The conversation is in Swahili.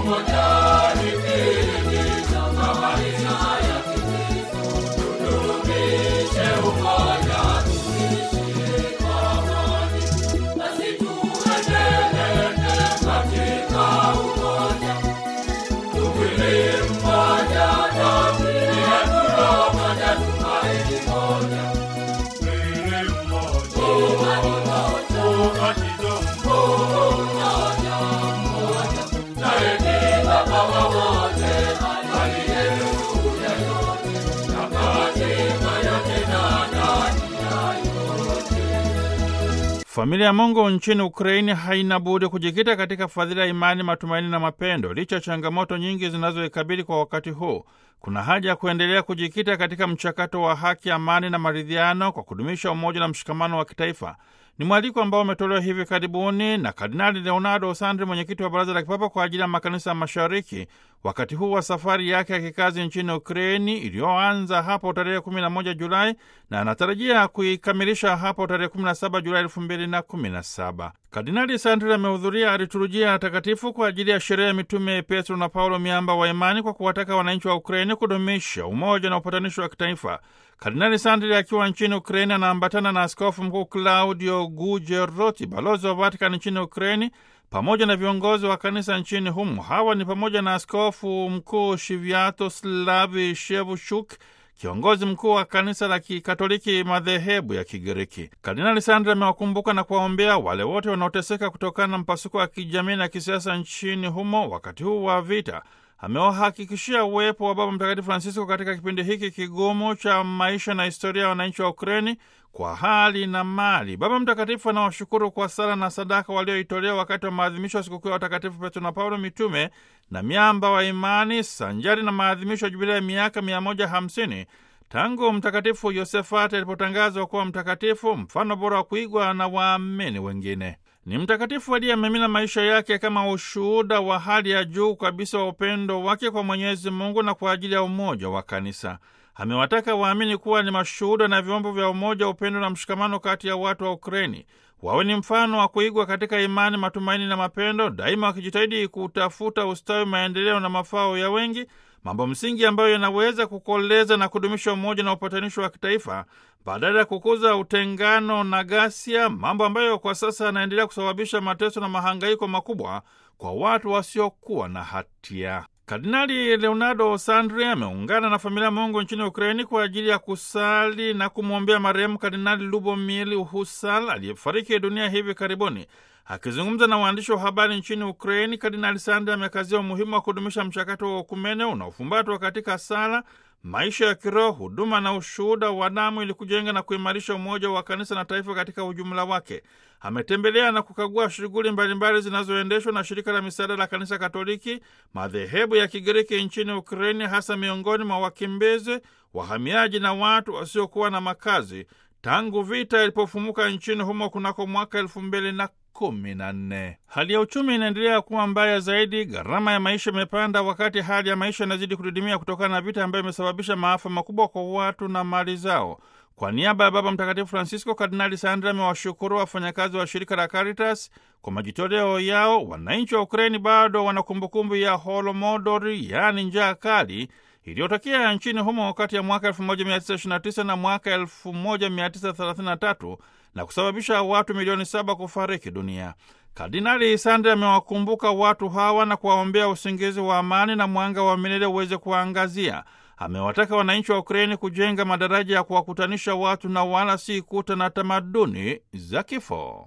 Familia ya Mungu nchini Ukraini haina budi kujikita katika fadhila ya imani, matumaini na mapendo. Licha ya changamoto nyingi zinazoikabili kwa wakati huu, kuna haja ya kuendelea kujikita katika mchakato wa haki, amani na maridhiano kwa kudumisha umoja na mshikamano wa kitaifa. Ni mwaliko ambao umetolewa hivi karibuni na Kardinali Leonardo Sandri, mwenyekiti wa Baraza la Kipapa kwa ajili ya makanisa ya Mashariki, wakati huu wa safari yake ya kikazi nchini Ukraini iliyoanza hapo tarehe 11 Julai na anatarajia kuikamilisha hapo tarehe 17 Julai 2017. Kardinali Sandri amehudhuria liturujia takatifu kwa ajili ya sherehe ya mitume Petro na Paulo, miamba wa imani, kwa kuwataka wananchi wa Ukraini kudumisha umoja na upatanisho wa kitaifa. Kardinali Sandri akiwa nchini Ukraini anaambatana na askofu mkuu Claudio Gujeroti, balozi wa Vatikani nchini Ukraini, pamoja na viongozi wa kanisa nchini humo. Hawa ni pamoja na askofu mkuu Shiviatoslavi Shevushuk, kiongozi mkuu wa kanisa la Kikatoliki madhehebu ya Kigiriki. Kardinali Sandri amewakumbuka na kuwaombea wale wote wanaoteseka kutokana na mpasuko wa kijamii na kisiasa nchini humo wakati huu wa vita. Amewahakikishia uwepo wa Baba Mtakatifu Francisco katika kipindi hiki kigumu cha maisha na historia ya wananchi wa Ukreni kwa hali na mali. Baba Mtakatifu anawashukuru kwa sala na sadaka walioitolea wakati wa maadhimisho ya sikukuu ya watakatifu Petro na Paulo mitume na miamba wa imani, sanjari na maadhimisho ya jubilei ya miaka 150 tangu Mtakatifu Yosefati alipotangazwa kuwa mtakatifu, mfano bora wa kuigwa na waamini wengine. Ni mtakatifu aliyemimina maisha yake kama ushuhuda wa hali ya juu kabisa wa upendo wake kwa Mwenyezi Mungu na kwa ajili ya umoja wa kanisa. Amewataka waamini kuwa ni mashuhuda na vyombo vya umoja, upendo na mshikamano kati ya watu wa Ukraini. Wawe ni mfano wa kuigwa katika imani, matumaini na mapendo, daima wakijitahidi kutafuta ustawi, maendeleo na mafao ya wengi, mambo msingi ambayo yanaweza kukoleza na kudumisha umoja na upatanisho wa kitaifa badala ya kukuza utengano na ghasia, mambo ambayo kwa sasa yanaendelea kusababisha mateso na mahangaiko makubwa kwa watu wasiokuwa na hatia. Kardinali Leonardo Sandri ameungana na familia Mungu nchini Ukraini kwa ajili ya kusali na kumwombea marehemu Kardinali Lubomir Husal aliyefariki dunia hivi karibuni. Akizungumza na waandishi wa habari nchini Ukraini, Kardinali Sandri amekazia umuhimu wa kudumisha mchakato wa ukumene unaofumbatwa katika sala, maisha ya kiroho, huduma na ushuhuda wa damu ili kujenga na kuimarisha umoja wa kanisa na taifa katika ujumla wake. Ametembelea na kukagua shughuli mbalimbali zinazoendeshwa na shirika la misaada la kanisa Katoliki madhehebu ya Kigiriki nchini Ukraini, hasa miongoni mwa wakimbizi, wahamiaji na watu wasiokuwa na makazi tangu vita ilipofumuka nchini humo kunako mwaka elfu mbili na kumi na nne. Hali ya uchumi inaendelea kuwa mbaya zaidi. Gharama ya maisha imepanda, wakati hali ya maisha inazidi kudidimia kutokana na vita ambayo imesababisha maafa makubwa kwa watu na mali zao. Kwa niaba ya Baba Mtakatifu Francisco, Kardinali Sandra amewashukuru wafanyakazi wa shirika la Caritas kwa majitoleo yao. Wananchi wa Ukraini bado wana kumbukumbu ya Holomodori, yaani njaa kali iliyotokea nchini humo kati ya mwaka 1929 na mwaka 1933 na kusababisha watu milioni saba kufariki dunia. Kardinali Sandri amewakumbuka watu hawa na kuwaombea usingizi wa amani na mwanga wa milele uweze kuwaangazia. Amewataka wananchi wa Ukraini kujenga madaraja ya kuwakutanisha watu na wala si kuta na tamaduni za kifo.